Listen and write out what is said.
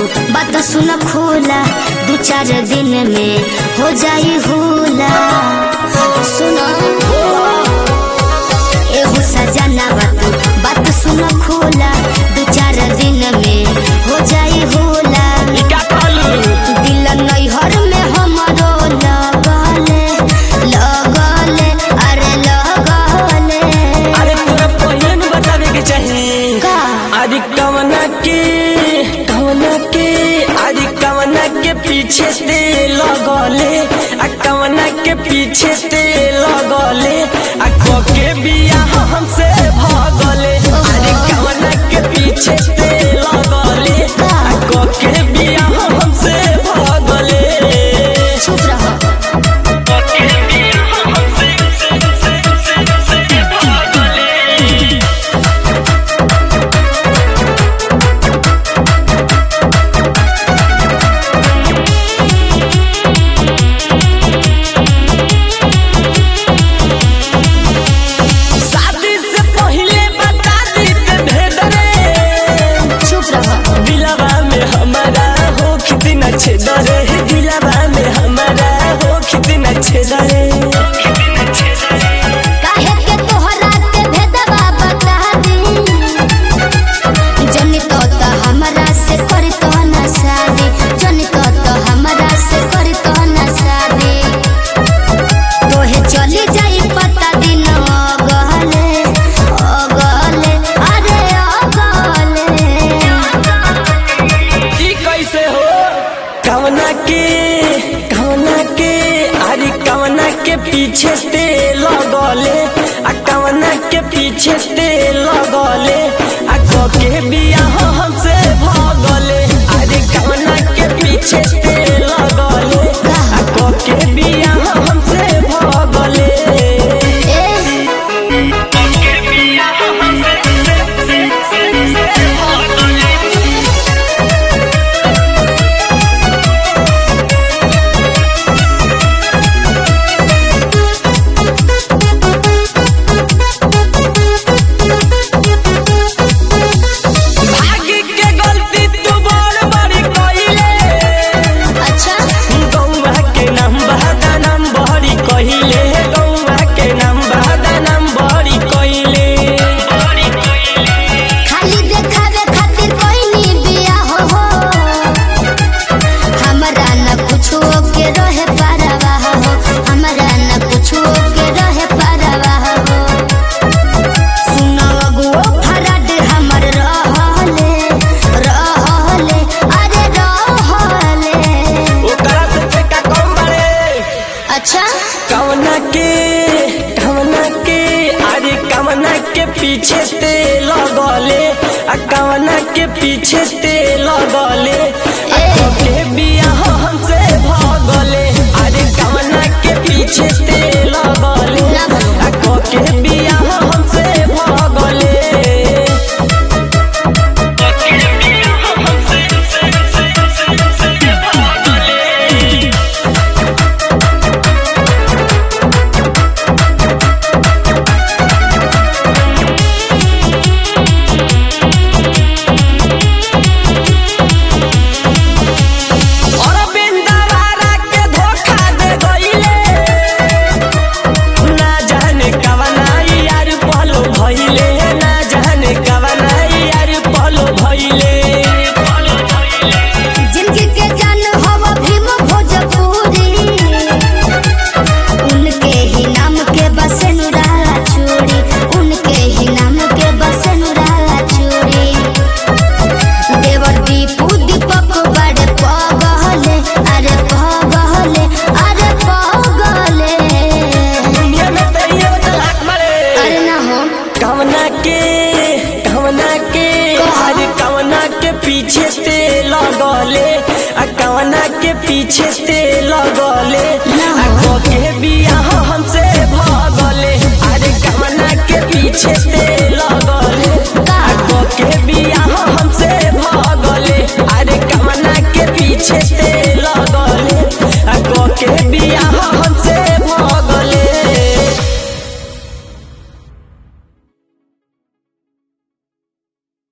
बात सुन खोला दू चार दिन में हो जाई होला सुनो एहू सजना बात बात सुन खोला दू चार दिन में हो जाई होला ई का कहलू दिल नैहर में हमरो लगले लगले अरे लगले अरे तोरा पहिले न बतावे के चाही का अरे कवना के कवना के अरे कवना के पीछे ते लगले आ कवना के पीछे ते लगले आ को के बियाह हमसे भागले अरे कवना के पीछे ते लगले आ को के बियाह हमसे भागले चुप रहो को के बियाह हमसे भागले शादी से पहले बता दी ते भेद रे चुप रहो दिलवा में हमारा हो कितना छेद रे दिलवा में हमारा हो कितना छेद रे काहे के तोहरा के भेदवा बता दी जनी तो तो हमरा से करी तो ना शादी जनी तो तो हमरा से करी तो ना शादी तोहे चली जाई पता दिन अगले अगले अरे अगले ई कैसे हो कवना के कवना के अरे कवना के पीछे ते लगले आ कवना के पीछे ते लगले आ को के बियाह हमसे भागले अरे कवना के पीछे ते लगले आ को के बियाह हमसे भागले ए के बियाह हमसे भागले भाग्य के गलती तू बड़ बड़ी कइले अच्छा गौवा के नाम बहादा नाम बहरी कहिले गौवा के नाम बहादा नाम बहरी कहिले खाली देखावे खातिर कोई नी बिया हो हो हमरा न कुछो के रहे परवा हो हमरा न कुछो के रहे परवा हो सुनो अगुओ फरड हमर रहले रहले अरे रहले ओकरा से फेंका कम बड़े अच्छा कवना के कवना के अरे कवना के पीछे ते लगले आ कवना के पीछे ते लगले आ ए। के बियाह हमसे भागले अरे कवना के पीछे ते